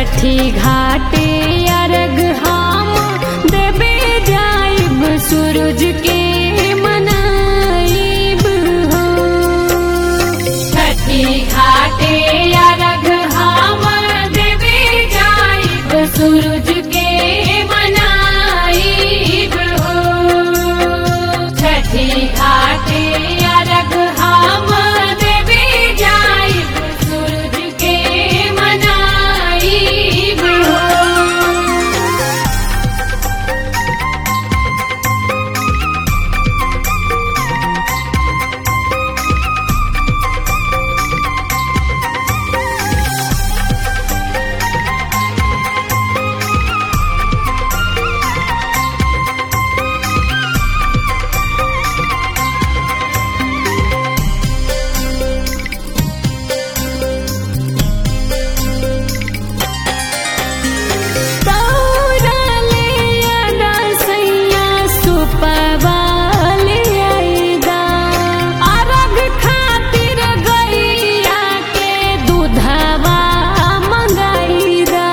छठी घाटे अर्घ हम देवे जाइब सूरज के मनाइब हो छठी घाटे अर्घ हम देवे जाइब सूरज के मनाइब हो छठी घाटे अर्घ हम देवे जाइब सूरज के मनाइब हो दौड़ले अदा सैया सुपवाले आइदा अरग खातिर गैया के दूधवा मंगाइदा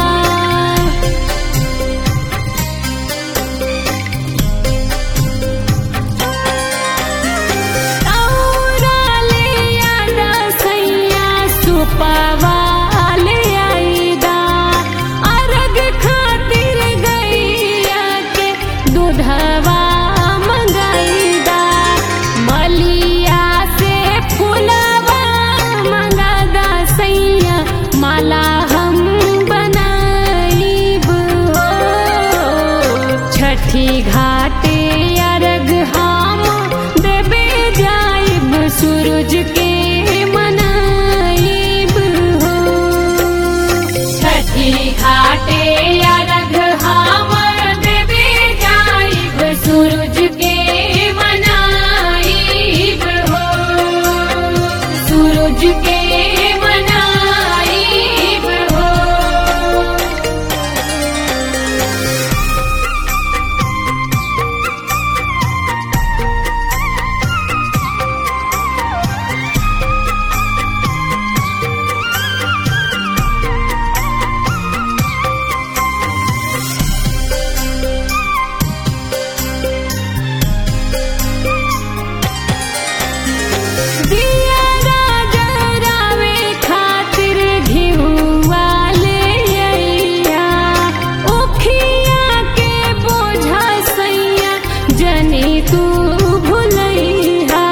दौड़ले अदा सैया सुपवाले आइदा अर्घ खातिर गैया के दूधवा मंगाइदा मलिया से फुलवा मंगादा सैया माला हम बनाइब हो छठी घाटे अर्घ हम देवे जाइब सूरज के मनाइब हो छठी घाटे अर्घ हम देवे जाइब सूरज के मनाइब हो सूरज के मनाइब हो दिया राजा रावे खातिर घिउवा ले अइया उखिया के बोझा सैया जनी तू भुलैहा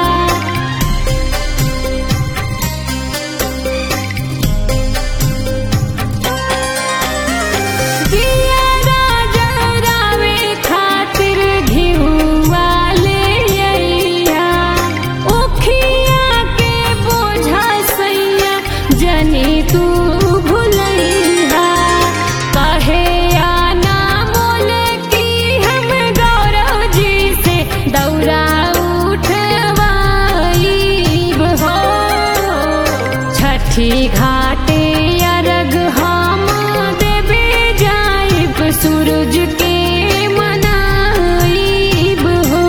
दिया राजा रावे खातिर घिउवा ले अइया उखिया के बोझा सैया जनी तू भुलैहा कहे आना मोल की हम गौरव जी से दौरा उठवाइब हो छठी घाटे अर्घ हम देवे जाइब सूरज के मनाइब हो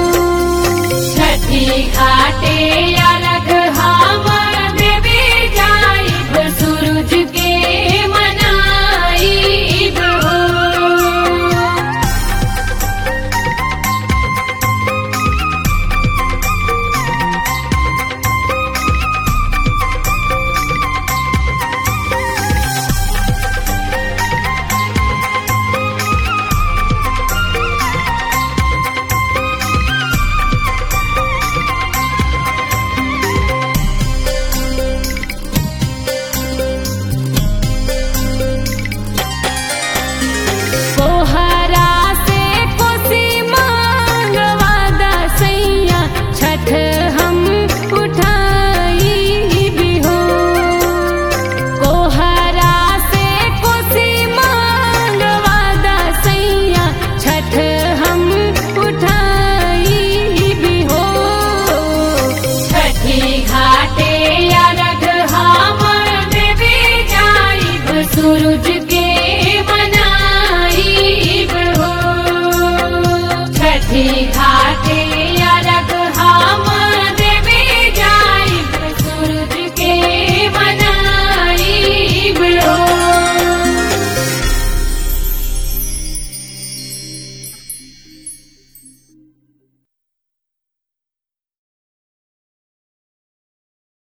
छठी घाटे अर्घ हम देवे जाइब सूरज के मनाइब हो कोहरा से कोसी मांगवादा सैया छठ हम उठाई भी हो कोहरा से कोसी मांगवादा सैया छठ हम उठाई भी हो छठी घाटे अर्घ हम देवे जाइब सूरज के मनाइब हो छठी घाटे